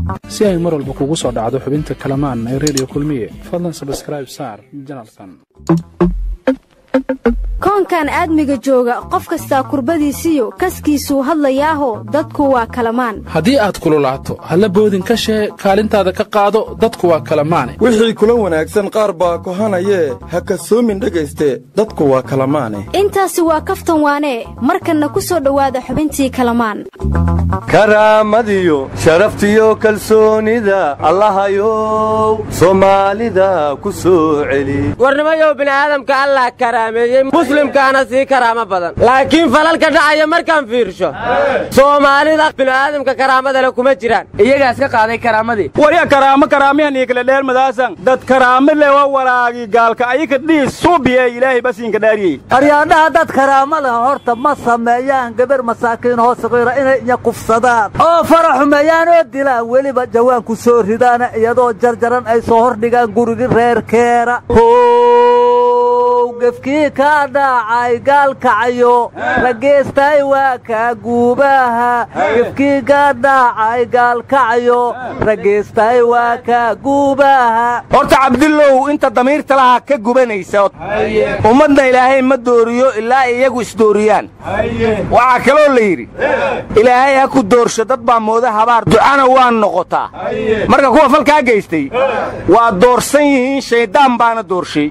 si ay mar walba kugu soo dhacdo xubinta kalamaan ee redio kulmiye fadlan sabskraib saar janalkan koonkan aadmiga jooga qof kastaa kurbadiisiyo kaskiisuu hadlayaaho dadku waa kalamaan haddii aad kululaato halla boodin ka shee kaalintaada ka qaado dadku waa kalamaane wixii kula wanaagsan qaar baa kohanayee ha kasoomin dhegayste dadku waa kalamaane intaasi waa kaftan waanee markanna ku soo dhowaada xubintii kalamaan karaamadiyo sharaftiyo kalsoonida allahayow soomaalida ku soo celi warnimayow bini'aadamka allah karaameeyey muslimkaana sii karaamo badan laakiin falalka dhacaya markaan fiirsho soomaalida bini'aadamka karaamada le kuma jiraan iyagaas ka qaaday karaamadii warya karaamo karaamiyan iyo kala dheelmadaasan dad karaamo le waa walaagi gaalka ayika dhiis suubiye ilaahay basiinka dhaariyey aryaadhaha dad karaamo leh horta ma sameeyaan gabar masaakiin hoo saqiira inay inya kufsadaan oo fara xumeeyaan oo dilaan weliba jawaan ku soo ridaana iyadoo jarjaran ay soo hordhigaan gurigi reerkeera gefkii kaa dhaacay gaalkacayo rageystay waa kaa guubaha gefkii kaa dhaacay gaalkacayo rageystay waa kaa guubaha horta cabdillow inta damiirta laha ka gubanaysa ummadna ilaahay ma dooriyo ilaa iyagu isdooriyaan waxaa kaloo la yidhi ilaahay ha ku doorsho dad baa mooda habaar ducana waa noqotaa marka kuwa falkaa geystay waa doorsan yihiin shayddaan baana doorshay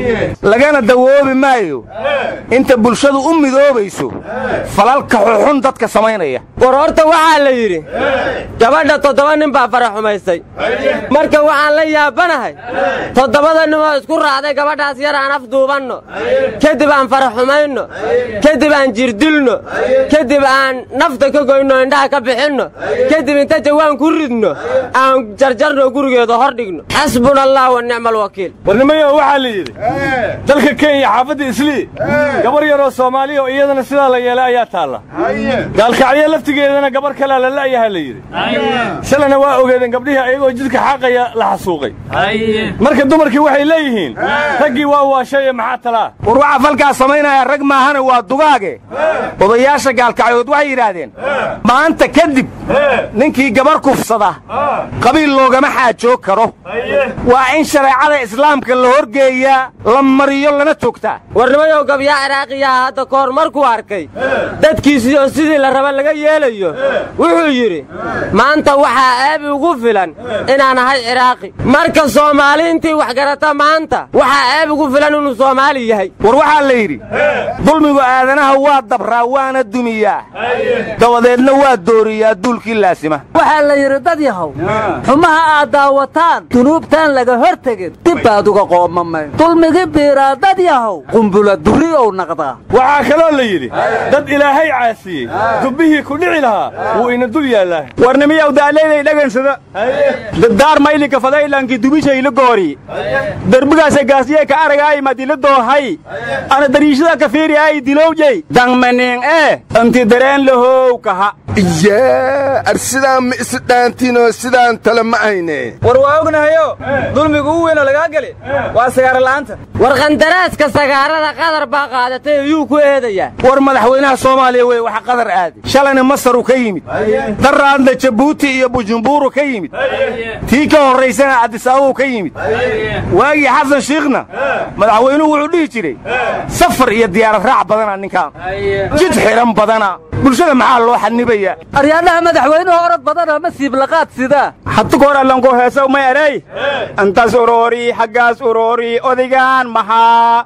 lagana dawoobi maayo inta bulshadu u midoobayso falalka xuxun dadka samaynaya war horta waxaa la yidhi gabadha toddoba nin baa fara xumaystay marka waxaan la yaabanahay toddobada ninoo isku raacday gabadhaas yar aan afduubanno kadib aan fara xumayno kadib aan jirdilno kadib aan nafta ka goyno indhaha ka bixinno kadib inta jawaan ku ridno aan jarjarno gurigeeda hor dhigno xasbuna allah wa nicma alwakiil warnimayo waxaa la yidhi dalka kenya xaafadda islii gabar yaroo soomaaliya oo iyadana sidaa la yeelay ayaa taalla gaalkacyo laftigeedana gabar kalea la la'yahaa la yidhi shalana waa ogeedeen gabdhihii ayagoo jidka xaaqaya la xasuuqay marka dumarkii waxay leeyihiin raggii waa waashaye maxaa talaa war waxaa falkaa samaynaya rag maahana waa dugaage odayaasha gaalkacyood waxay yidhaahdeen maanta kadib ninkii gabar kufsada qabiil loogama xaajoog karo waa in shareecada islaamka la horgeeyaa la mariyo lana toogtaa warnimayow gabyaa ciraaqiyaha hadda ka hor markuu arkay dadkiisii oo sidii la raba laga yeelayo wuxuu yidhi maanta waxaa ceebi ugu filan inaan ahay ciraaqi marka soomaali intii wax garata maanta waxaa ceeb ugu filan inuu soomaali yahay war waxaa la yidhi dulmigu aadanaha waa dabraa waana dumiyaa dabadeedna waa dooriyaa duulkii laasima waxaa la yidhi dad yahow xumaha aad daawataan dunuubtaan laga hor tegin dib baad uga qoomamayn dulmigii biiraa dad yahow qumbula duriyow naqdaa waxaa kaloo la yidhi dad ilaahay caasiyey dubbihii ku dhici lahaa wuu ina dul yaallaa warnimiyow daaleyday dhagansada daddaar maylinka fadaylankii dubishayla goori derbigaasa gaasiyee ka aragaay madila doohay ana dariishada ka fiiriyaay dilowjey dangmaning ee anti dareen lahow kaha yaa ar sidaan ma isi dhaantiinoo sidaan tale ma ayne war waa ognahayo dulmigu u weynoo lagaa geli waa sagaarola'aanta war qandaraaska sagaarada qadar baa qaadatay ayuu ku eedayaa war madaxweynaha soomaaliya wey waxa qadar aaday shalayna masaruu ka yimid daraadna jabuuti iyo bujumburu ka yimid tii ka horraysana cabdisaabuu ka yimid waagii xasan shiikhna madaxweynuhu wuxuu dhihi jiray safar iyo diyaarad raac badana ninkaan jid xidhan badana bulshada maxaa loo xanibaya aryaadhaha madaxweynuhu orod badana ma siiblaqaad sidaa hatu koor allanko heesaw may erey antas uroori xaggaas uroori odigaan maxaa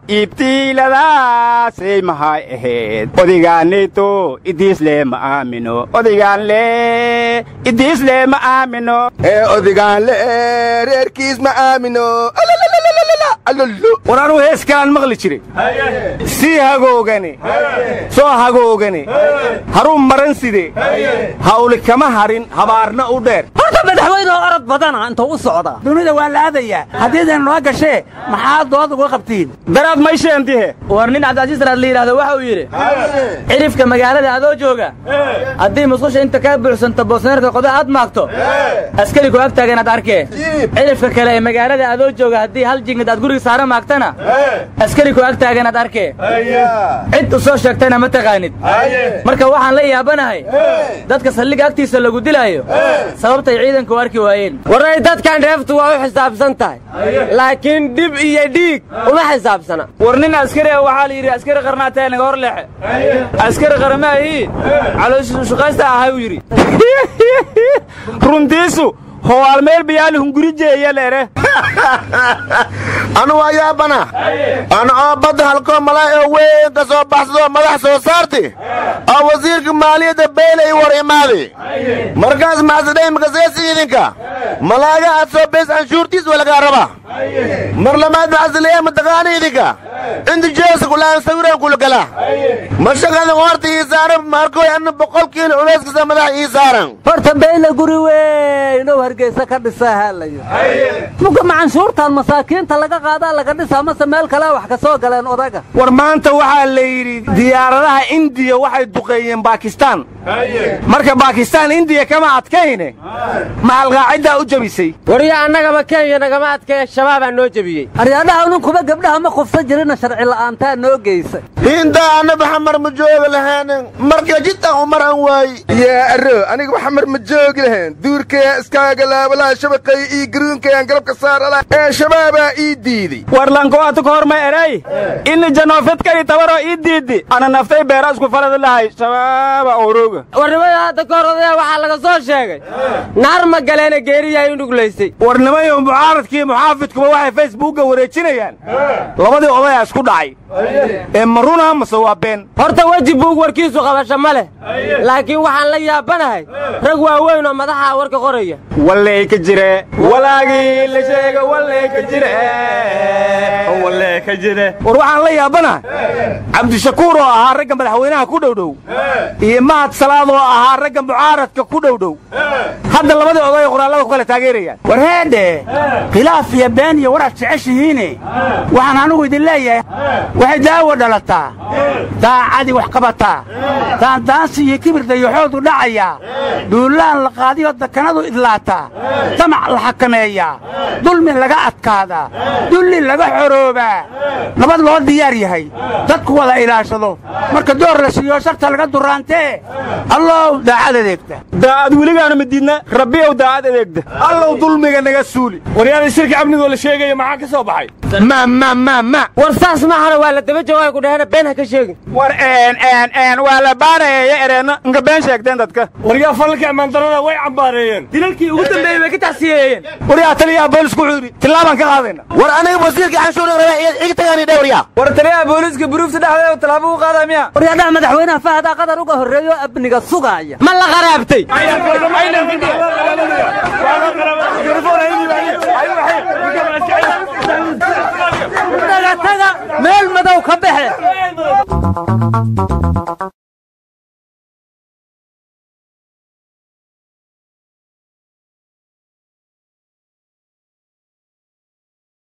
iibtiiladaasay maxay ahayd odigaanito idiisle ma aamino odigaanle idiisle ma aamino ee odigaanle reerkiis ma aamino war anuu hees kalaan maqli jiray sii hagoogane soo hagoogane haruun maran side hawli kama harin habaarna u dheer horta madaxweynuhu orod badana intuu u socdaa dunida waa la aadayaa haddiidan noo gashee maxaa dood uga qabtiin daraad may sheentihe war nin cabdicasiis daraad la yidhaahdo waxa uu yidhi cirifka magaalada adoo jooga haddii musqusha inta kaa buuxsanto boosneerka qoda aad maagto askari ku ag taagan aad arkee cirifka kale ee magaalada adoo jooga haddii hal jingid aad guriga saara maagtana askari ku ag taagan aad arkee cid u soo sheegtana ma taqaanid marka waxaan la yaabanahay dadka saldhigga agtiisa lagu dilaayo sababtay ciidanku arki waayeen waray dadkan dheeftu waa u xisaabsan tahay laakiin dhib iyo dhiig uma xisaabsana war nin askari ah waxaa la yidhi askari qarnaataa naga hor leexe askari qaramaahii calooshiisu shaqaysta ahay uu yidhi runtiisu howaalmeel bayaali hunguri jeeya leere anu waa yaabana ana oo badda halkoo malaay oo weyn ka soo baxsadoo madax soo saarti oo wasiirka maaliyadda beelay war imaadi markaas maxasidhay makaseesi idinka malaaga aad soo beys anshuurtiis waa lagaa rabaa mar lamaad maxasileeya mataqaana idinka inta jeesa kulaan sawiraan kula gala ma shaqadan horta ii saaran markoy anna boqol kiilo culeyskasa madax ii saaran horta beyle guri weyn oo hargeysa ka dhisaa haalayo muga macanshuurtan masaakiinta laga qaadaa laga dhisaa mase meel kale wax ka soo galeen odaga war maanta waxaa la yidhi diyaaradaha indiya waxay duqeeyeen baakistaan marka baakistaan indiya kama adkayne maxalqaaciddaa u jebisay wariya annagaba kenya nagama adkaya shabaabaa noo jebiyey aryaadhaha ninkuba gabdhaha ma kufsan jirina sharci la'aantaa noo geysay hindaa annaba xamar ma joogi lahaanin marka jiddan umar an waayi yaa arro aniga xamar ma joogi lahayn duurkaya iskaaga laabalaha shabaqay ii garuunkayaan galabka saarala ee shabaabaa ii diiday warlankoata ka horma eray ini janoofidkani tabaroo ii diidi ana naftay beera isku falada lahay shabaaba oroga warnimada hadda ka hor odaya waxaa laga soo sheegay naar ma galeena geeriyahay u nuglaysay warnimayo mucaaradkii muxaafidkuba waxay facebookga wareejinayaan labadii odayaa isku dhacay ee maruna mase waa been horta weji buug warkiisu qabasho ma leh laakiin waxaan la yaabanahay rag waaweyn oo madaxa warka qoraya walley ka jire walaagii la sheega walley ka jire walley ka jire war waxaan la yaabanahay cabdishakuur oo ahaa ragga madaxweynaha ku dhowdhow iyo mahad salaad oo ahaa ragga mucaaradka ku dhowdhow hadda labadii oday qoraallada ku kala taageerayaan war heedhe khilaaf iyo been iyo waraad jeceshihiine waxaan anugu idin leeyahay waxay daawo dhalataa daacadii wax qabataa daandaansi iyo kibir dayaxoodu dhacayaa duullaan la qaadiyoo dakanadu idlaataa damac la xakameeyaa dulmi laga adkaadaa dulli laga xoroobaa nabad loo diyaar yahay dadku wada ilaashado marka door la siiyo sharta laga duraantee allow daacad adeegta daacad weligaana ma diidna rabbiyow daacad adeegda allow dulmiga naga suuli waryaada shirka amnigoo la sheegaya maxaa ka soo baxay ma ma ma ma war saas maahana waa la daba jawaay ku dhahena been ha ka sheegin war een een een waa la baanayeeya ereenna inka been sheegteen dadka waryaa falalka ammaandarrada way cambaareeyeen dilalkii ugu dambeeyey way ka tacsiyeeyeen waryaa taliyaha boolisku wuxuu yidhi tillaabaan ka qaadayna war aniga wasiirka canshuura rabaa iga tagaani dhowryaa war taliyaha booliiska buruufta dhexdeeda tallaabo u qaadaa miya waryaadhaha madaxweynaha fahadaa qadar uga horreeyo amniga sugaaya ma la qaraabtay taga taga meel madow ka baxe